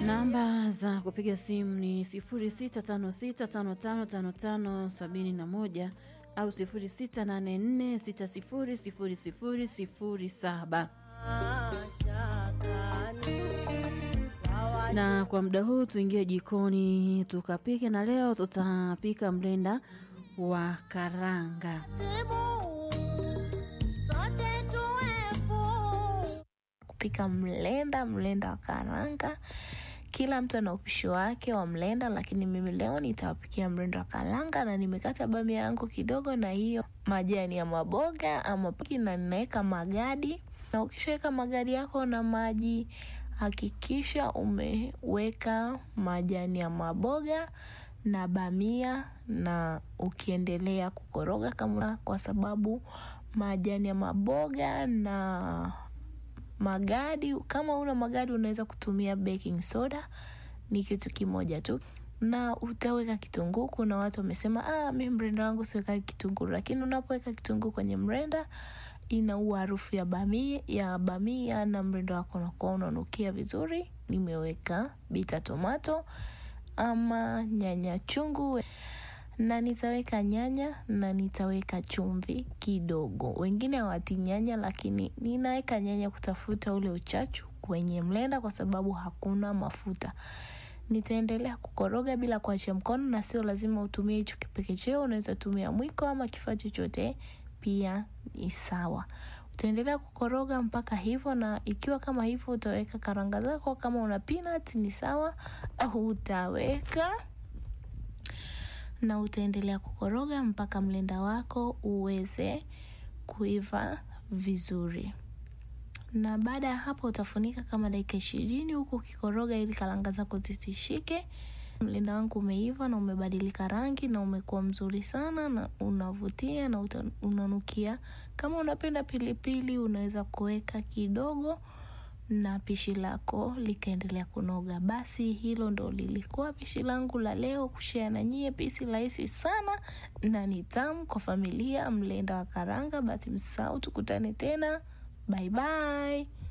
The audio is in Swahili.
Namba za kupiga simu ni 0656555571 au 0684600007. Na kwa muda huu tuingie jikoni tukapike, na leo tutapika mlenda wa karanga. kupika mlenda mlenda wa karanga kila mtu ana upishi wake wa mlenda lakini mimi leo nitawapikia mlenda wa karanga na nimekata bamia yangu kidogo na hiyo majani ya maboga ama piki na ninaweka magadi na ukishaweka magadi yako na maji hakikisha umeweka majani ya maboga na bamia na ukiendelea kukoroga kama kwa sababu majani ya maboga na magadi kama una magadi unaweza kutumia baking soda ni kitu kimoja tu na utaweka kitunguu kuna watu wamesema ah, mi mrenda wangu siweka kitunguu lakini unapoweka kitunguu kwenye mrenda inaua harufu ya bamia, ya bamia na mrenda wako unakuwa unanukia vizuri nimeweka bita tomato ama nyanya chungu na nitaweka nyanya na nitaweka chumvi kidogo. Wengine hawati nyanya, lakini ninaweka nyanya kutafuta ule uchachu kwenye mlenda, kwa sababu hakuna mafuta. Nitaendelea kukoroga bila kuachia mkono, na sio lazima utumie hicho kipekecheo, unaweza tumia mwiko ama kifaa chochote, pia ni sawa. Utaendelea kukoroga mpaka hivyo, na ikiwa kama hivyo utaweka karanga zako. Kama una peanut ni sawa, au utaweka na utaendelea kukoroga mpaka mlenda wako uweze kuiva vizuri na baada ya hapo utafunika kama dakika ishirini huku ukikoroga ili karanga zako zisishike mlenda wangu umeiva na umebadilika rangi na umekuwa mzuri sana na unavutia na uta, unanukia kama unapenda pilipili unaweza kuweka kidogo na pishi lako likaendelea kunoga. Basi hilo ndo lilikuwa pishi langu la leo, kushare na nyie, pishi rahisi sana na ni tamu kwa familia, mlenda wa karanga. Basi msisahau, tukutane tena, bye bye.